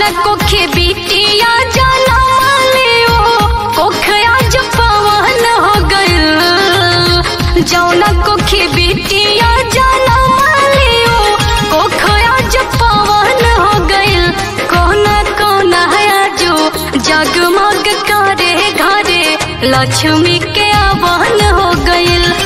जौना कोखे बिटिया जाना मालियो कोखया जो पवन हो गइल जौना कोखे बिटिया जाना मालियो कोखया जो पवन हो गइल कोना कोना है जो जगमग करे घरे लक्ष्मी के आवन हो गइल